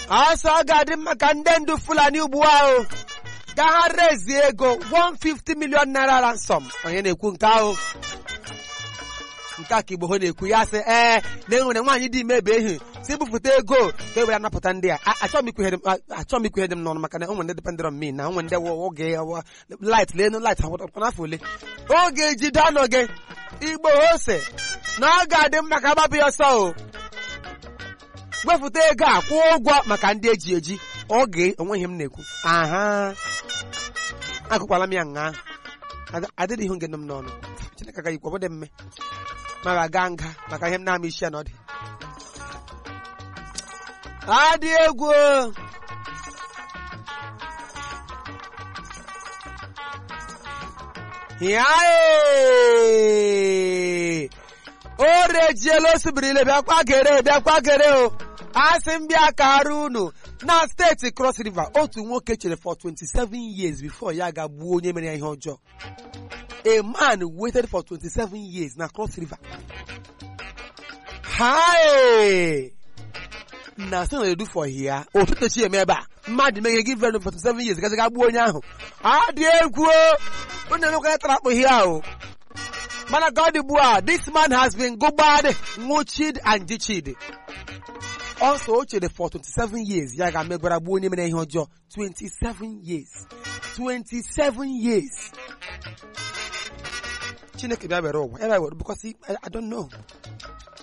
ọsọ ọ ga-adị mma ka ndị ndu fulani ugbu ahụ ga ha rezie ego 150 million naira ransom onye na-ekwu nke ahụ nke a ka igbo ho na-ekwu ya sị ee na enwere nwaanyị dị ime ebe ehi si bupụta ego ka e were anapụta ndị a achọghị m ikwughe m achọghị m ikwughe dị m n'ọnụ maka na onwe ndị dependent on me na onwe ndị oge light lenu light n'afọ ole oge jide ọnụ gị igbo ose na ọ ga-adị mma ka agbapụ ya ọsọ o wepụta ego a kwụọ ụgwọ maka ndị eji eji oge onweghị m na-ekwu aha agụkwala m ya nga adịghị ihu nke nọ m n'ọnụ chineke agaghị ikwu ọbụdị mme ma ga nga maka ihe m na-ama isi ya na ọ dị adị egwu ya o rejiela osibirile bịa kwagere bịa kwagere o asị m bịa kara unu na steeti cross river otu nwoke chere for 27 years before ya ga-gbuo onye mere ya ihe ọjọọ a man waited for 27 years na cross river hi na so na-edu for here ụtụtụ chi eme ebe a mmadụ meghe gị very for 27 years gazi ga gbuo onye ahụ adị egwu onye emekwa ya tara akpụ ihe ahụ mana ka ọ dị ugbu a this man has been gụgbad nwụchid and jichid also o chere for 27 years ya ga-emegwara gbuo onye mere ihe ọjọọ 27 years 27 years chineke bịa were ụwa ya bịa were because I, I don't know